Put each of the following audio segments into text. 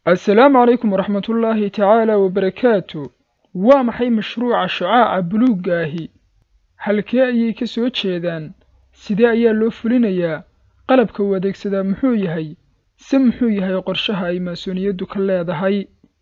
assalaamu calaykum waraxmatullaahi tacaala wabarakaatu waa maxay mashruuca shucaaca buluugga ahi halkee ayay ka soo jeedaan sidee ayaa loo fulinayaa qalabka uu adeegsadaa muxuu yahay se muxuu yahay qorshaha ay maasuuniyaddu ka leedahay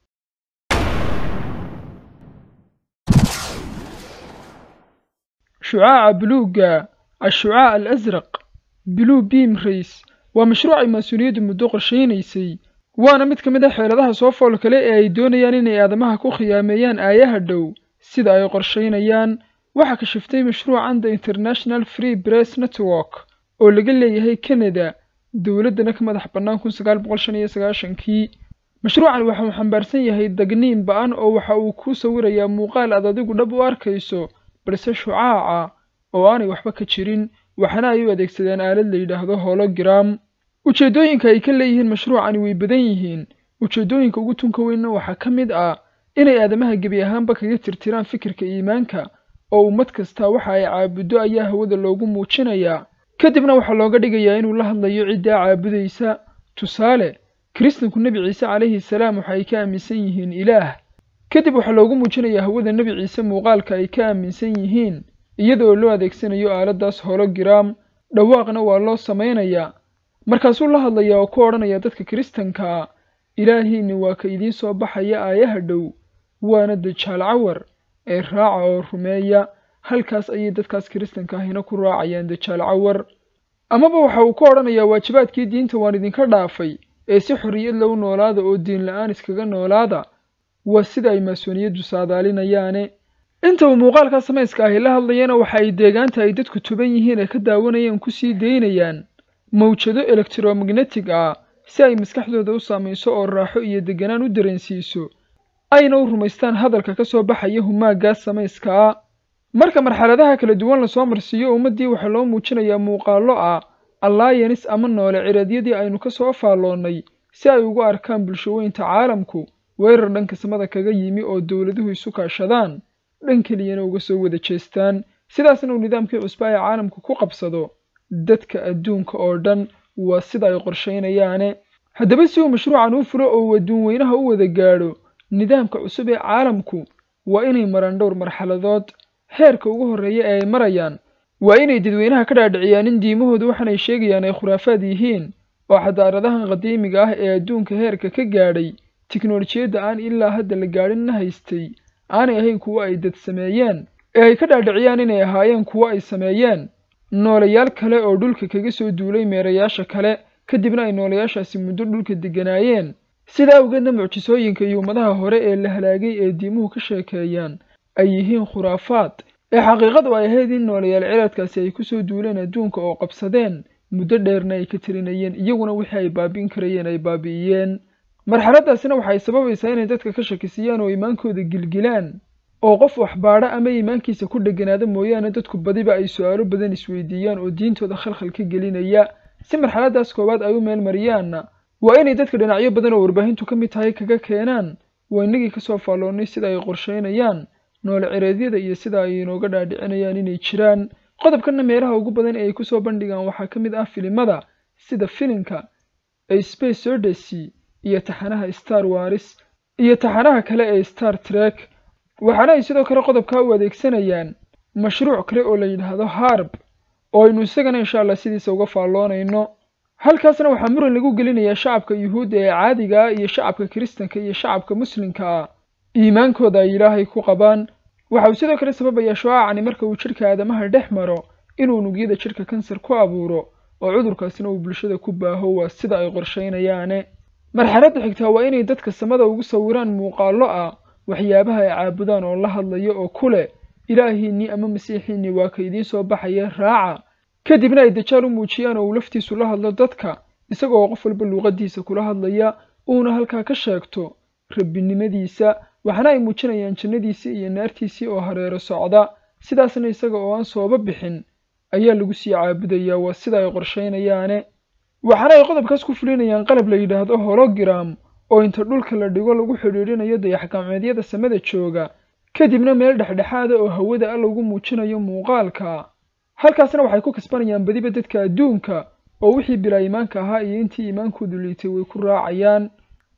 shucaaca buluugga ashucaac al asraq blue beam race waa mashruuc ay maasuuniyaddu muddo qorshaynaysay waana mid ka mid a xeeladaha soo fool kale ee ay doonayaan inay aadamaha ku khiyaameeyaan aayaha dhow sida ay qorshaynayaan waxaa kashiftay mashruucan the international free press network oo laga leeyahay canada dowladdana ka madax bannaan kun sagaal boqol shan iyo sagaashankii mashruucan waxa uu xambaarsan yahay dagniin ba-an oo waxa uu kuu sawirayaa muuqaal aad adigu dhab u arkayso balse shucaaca oo aanay waxba ka jirin waxaana ay u adeegsadeen aalad la yidhaahdo hologram ujeeddooyinka ay ka leeyihiin mashruucani way badan yihiin ujeeddooyinka ugu tunka weynna waxaa ka mid ah inay aadamaha gebi ahaanba kaga tirtiraan fikirka iimaanka oo ummad kasta waxa ay caabuddo ayaa hawada loogu muujinayaa kadibna waxaa looga dhigayaa inuu la hadlayo ciddaa caabudaysa tusaale kiristanku nebi ciise calayhi salaam waxa ay ka aaminsan yihiin ilaah kadib waxaa loogu muujinayaa hawada nebi ciise muuqaalka ay ka aaminsan yihiin iyada oo loo adeegsanayo aaladdaas hologram dhawaaqna waa loo samaynayaa markaasuu la hadlayaa oo ku odhanaya dadka kiristankaa ilaahiinni waa ka idiin soo baxaya aayaha dhow waana dajaal cawar ee raaca oo rumeeya halkaas ayay dadkaas kiristanka ahina ku raacayaan dajaal cawar amaba waxa uu ku odhanayaa waajibaadkii diinta waan idinka dhaafay ee si xorriyad lagu noolaada oo diin la-aan iskaga noolaada waa sida ay maasuuniyaddu saadaalinayaane inta uu muuqaalkaa samayska ahi la hadlayana waxa ay deegaanta ay dadku tuban yihiin ee ka daawanayaan kusii daynayaan mawjado elektromagnetig ah si ay maskaxdooda u saamayso oo raaxo iyo deganaan u dareensiiso ayna u rumaystaan hadalka ka soo baxaya humaaggaas samayska ah marka marxaladaha kala duwan lasoo marsiiyo ummaddii waxaa loo muujinayaa muuqaallo ah allaayanis ama noole ciraedyadii aynu ka soo faalloonnay si ay ugu arkaan bulshooyinta caalamku weerar dhanka samada kaga yimi oo dowladuhu isu kaashadaan dhan keliyana uga soo wada jeestaan sidaasna uu nidaamkii cusba ee caalamku ku qabsado dadka adduunka oo dhan waa sida ay qorshaynayaane haddaba si uu mashruucan u furo oo uu adduun weynaha u wada gaadho nidaamka cusub ee caalamku waa inay maraan dhowr marxaladood heerka ugu horreeya ee ay marayaan waa inay dadweynaha ka dhaadhiciyaan in diimahoodu waxaanay sheegayaan ay khuraafaad yihiin oo xadaaradahan qadiimiga ah ee adduunka heerka ka gaadhay tiknolojiyadda aan ilaa hadda la gaadhinna haystay aanay ahayn kuwo ay dad sameeyeen ee ay ka dhaadhiciyaan inay ahaayeen kuwo ay sameeyeen noolayaal kale oo dhulka kaga soo duulay meerayaasha kale kadibna ay noolayaashaasi muddo dhulka degganaayeen sidaa awgeedna mucjisooyinka iyo ummadaha hore ee la halaagay ee diimuhu ka sheekeeyaan ay yihiin khuraafaad ee xaqiiqadu ay ahayd in noolayaal ciradkaasi ay kusoo duuleen adduunka oo qabsadeen muddo dheerna ay ka tirinayeen iyaguna wixii ay baabi'in karayeen ay baabi'iyeen marxaladdaasina waxay sababaysaa inay dadka ka shakisiyaan oo iimaankooda gilgilaan oo qof waxbaadha ama iimaankiisa ku dheganaada mooyaane dadku badiba ay su-aalo badan isweydiiyaan oo diintooda khalkhal ka gelinaya si marxaladdaas koowaad ay u meel mariyaanna waa inay dadka dhinacyo badan oo warbaahintu ka mid tahay kaga keenaan waa innagii ka soo faalloonnay sida ay qorshaynayaan noole cireedyada iyo sida ay inooga dhaadhicinayaan inay jiraan qodobkanna meelaha ugu badan ee ay kusoo bandhigaan waxaa ka mid ah filimada sida filimka ee space odyssey iyo taxanaha star waris iyo taxanaha kale ee star trek waxaana ay sidoo kale qodobkaa u adeegsanayaan mashruuc kale oo la yidhaahdo harb oo aynu isagana insha allah sidiisa uga faalloonayno halkaasna waxaa muran lagu gelinayaa shacabka yuhuudda ee caadiga ah iyo shacabka kiristanka iyo shacabka muslimka ah iimaankooda ay ilaahay ku qabaan waxa uu sidoo kale sababayaa shucaacani marka uu jidhka aadamaha dhex maro inuu unugyada jidhka kansar ku abuuro oo cudurkaasina uu bulshada ku baaho waa sida ay qorshaynayaane marxaladda xigtaa waa inay dadka samada ugu sawiraan muuqaallo ah waxyaabaha ay caabudaan oo la hadlayo oo ku leh ilaahiinnii ama masiixiinnii waa ka idiin soo baxaya raaca kadibna ay dajaal u muujiyaan oo uu laftiisu la hadlo dadka isagoo qof walba luuqaddiisa kula hadlaya uuna halkaa ka sheegto rabbinimadiisa waxaana ay muujinayaan jannadiisii iyo naartiisii oo hareero socda sidaasna isaga oo aan sooba bixin ayaa lagu sii caabudayaa waa sida ay qorshaynayaane waxaana ay qodobkaas ku fulinayaan qalab la yidhaahdo hologram oo inta dhulka la dhigo lagu xidhiidhinayo dayax-gacmeedyada samada jooga kadibna meel dhexdhexaada oo hawada a lagu muujinayo muuqaalka halkaasna waxay ku kasbanayaan badiba dadka adduunka oo wixii bilaa iimaanka ahaa iyo intii iimaankoodu liitay way ku raacayaan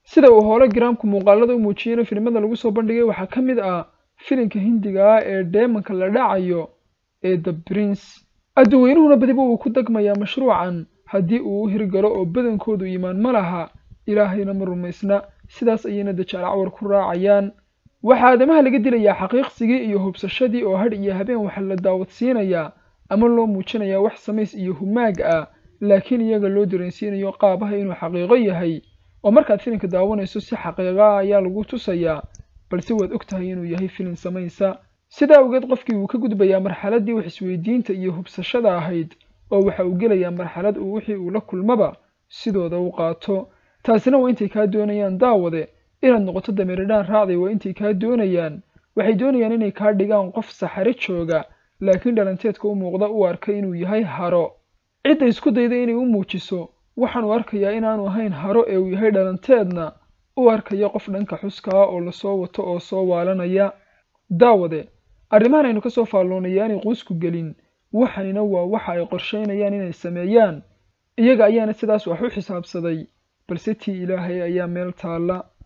sida uu hologramku muuqaalada u muujiyeyna filimada lagu soo bandhigay waxaa ka mid ah filimka hindiga ah ee dheemanka la dhacayo ee the prince adduweynuhuna badiba uu ku degmayaa mashruucan haddii uu u hirgalo oo badankoodu iimaan ma laha ilaahayna ma rumaysna sidaas ayayna dajaal cawar ku raacayaan waxaa aadamaha laga dilayaa xaqiiqsigii iyo hubsashadii oo hadh iyo habeen waxa la daawadsiinayaa ama loo muujinayaa wax samays iyo humaag ah laakiin iyaga loo dareensiinayo qaabaha inuu xaqiiqo yahay oo markaad filimka daawanayso si xaqiiqa ah ayaa lagu tusayaa balse waad og tahay inuu yahay filim samaysa sidaa awgeed qofkii wuu ka gudbayaa marxaladdii wax isweydiinta iyo hubsashada ahayd oo waxa uu gelayaa marxalad uu wixii uu la kulmaba sidooda u qaato taasina waa intay kaa doonayaan daawade inaad noqoto dameeridhaan raacday waa intay kaa doonayaan waxay doonayaan inay kaa dhigaan qof saxare jooga laakiin dhalanteedka u muuqda u arka inuu yahay haro cidda isku dayda inay u muujiso waxaanu arkayaa inaanu ahayn haro ee uu yahay dhalanteedna u arkaya qof dhanka xuska ah oo lasoo wato oo soo waalanaya daawade arrimahan aynu ka soo faalloonaya aanay quusku gelin waxanina waa waxa ay qorshaynayaan inay sameeyaan iyaga ayaana sidaas wax u xisaabsaday balse tii ilaahay ayaa meel taalla